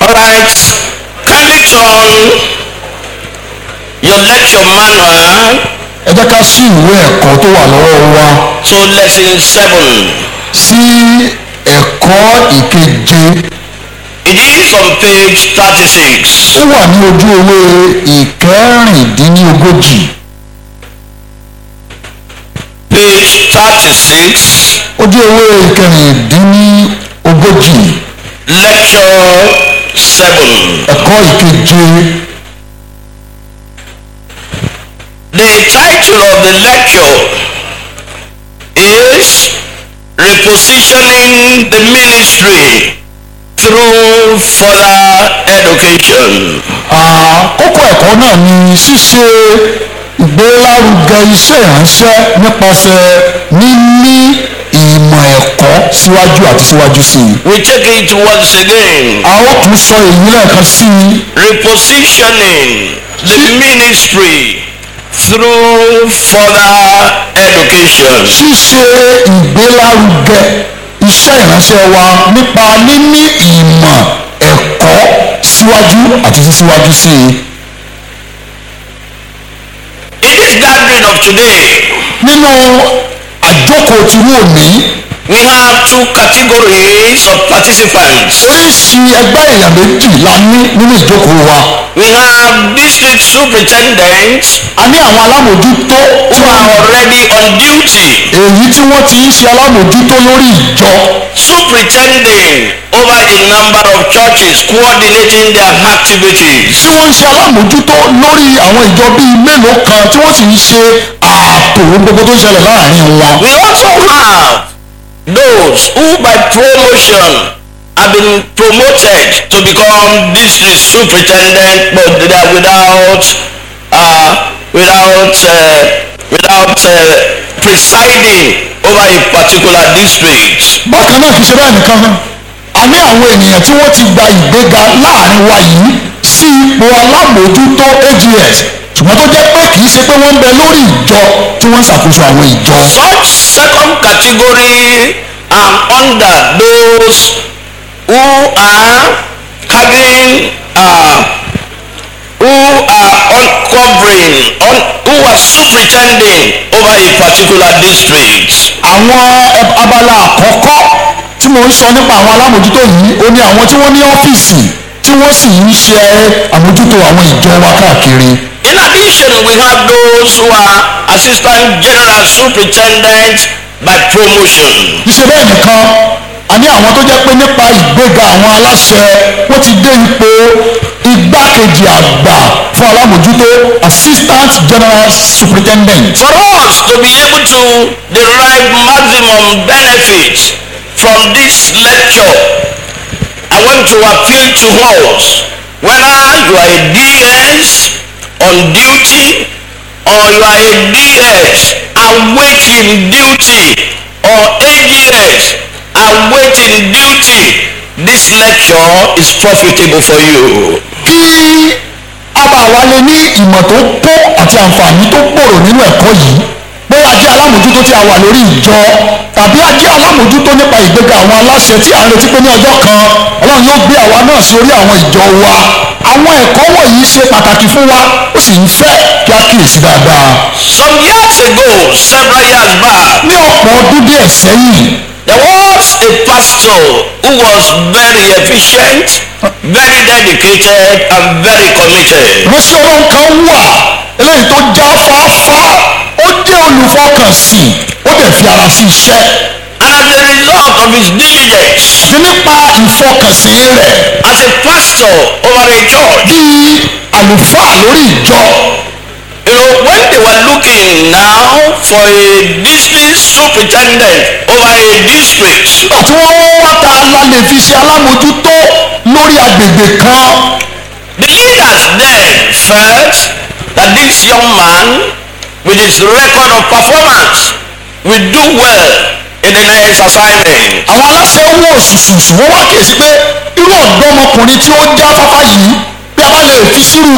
Alright, kindly turn your lecture manual ẹ jẹ́ ká sí ìwé ẹ̀kọ́ tó wà lọ́wọ́ wa to lesson seven. sí ẹ̀kọ́ ìkeje It is on page thirty-six. ó wà ní ojú ewé ìkẹrìndínlógójì Page thirty-six, ojú ewé ìkẹrìndínlógójì lecture seven. ẹ̀kọ́ ìkeje The title of the lecture is Repositioning the Ministry through Further Education. àkókò ẹ̀kọ́ náà ni ṣíṣe ìgbélárugẹ iṣẹ́ ìránṣẹ́ nípasẹ̀ níní ìmọ̀ ẹ̀kọ́ síwájú àti síwájú sí i. We take it once again. a ó tún sọ èyí lẹ́ẹ̀kan sí i Repositioning the ministry through further education. ṣíṣe ìgbélárugẹ iṣẹ́ ìránṣẹ́ wa nípa níní ìmọ̀ ẹ̀kọ́ síwájú àti sísíwájú sí i. In this gathering of today, nínú àjókòó tí wò ní we have two categories of participants. oríṣi ẹgbẹ́ èèyàn méjì la ní nínú ìjókòó wa. We have district superintendents a ní àwọn alámòjútó tí who wọ́n are already on duty, èyí tí wọ́n ti ń ṣe alámòjútó lórí ìjọ superintending over a number of churches, coordinating their activities. tí wọ́n ń ṣe alámòjútó lórí àwọn ìjọ bíi mélòó kan tí wọ́n sì ń ṣe ààtò ohun gbogbo tó ń ṣẹlẹ̀ láàrin wọn. We also have those who by promotion have been promoted to become district superintendent but they are without uh, without uh, without uh, presiding over a particular district. bákan náà kì í ṣe bẹ́ẹ̀ nìkan a ní àwọn ènìyàn tí wọ́n ti gba ìgbéga láàrin wa yìí sí ipò alámòjútó ags ṣùgbọ́n tó jẹ́ pé kì í ṣe pé wọ́n ń bẹ lórí ìjọ tí wọ́n ń ṣàkóso àwọn ìjọ. Such second category are under those who are having uh, who are uncovering un, who are superintending over a particular district. àwọn ẹ- abala àkọ́kọ́ tí mo ń sọ nípa àwọn alámòjútó yìí ó ní àwọn tí wọ́n ní ọ́fíìsì tí wọ́n sì ń ṣe àmójútó àwọn ìjọ wa káàkiri. In addition, we have those who are assistant general superintendent by promotion. ìṣe bẹ́ẹ̀ nìkan a ní àwọn tó jẹ́ pé nípa ìgbéga àwọn aláṣẹ wọ́n ti dé ipò igbákejì àgbà fún alámòjútó assistant general superintendent. For us to be able to derive maximum benefit from this lecture, I want to appeal to us whether you are a DS on duty or you are a DS awaiting duty or AGS awaiting duty. This lecture is profitable for you. kí a bá wa lè ní ìmọ̀ tó tó àti àǹfààní tó gbòòrò nínú ẹ̀kọ́ yìí pé a jẹ́ alámòjútó tí a wà lórí ìjọ tàbí a jẹ́ alámòjútó nípa ìgbéga àwọn aláṣẹ tí a ń retí pé ní ọjọ́ kan ọlọ́run yóò gbé àwa náà sí orí àwọn ìjọ wa àwọn ẹ̀kọ́ wọ̀nyí ṣe pàtàkì fún wa ó sì ń fẹ́ kí a kíyèsí dáadáa. Some years ago, several years back, ní ọ̀pọ̀ ọdún díẹ̀ sẹ́yìn There was a pastor who was very efficient, very dedicated, and very committed. ránṣẹ́ ọlọ́run kan wà eléyìí tó já fáfá ó jẹ́ olùfọkànsìn ó dẹ̀ fi ara sí iṣẹ́ And as a result of his diligence àti nípa ìfọkànsìn rẹ̀ as a pastor over a church, bíi àlùfáà lórí ìjọ you know, when they were looking now for a district superintendent over a district, nígbà tí wọ́n wá ta la lè fi ṣe alámòjútó lórí agbègbè kan the leaders then felt that this young man, with his record of performance, will do well in the next assignment. àwọn aláṣẹ wò ṣùṣùṣù wọ́n wá kíyèsí pé irú ọ̀dọ́mọkùnrin tí ó já fáfá yìí bí a bá lè fi sírú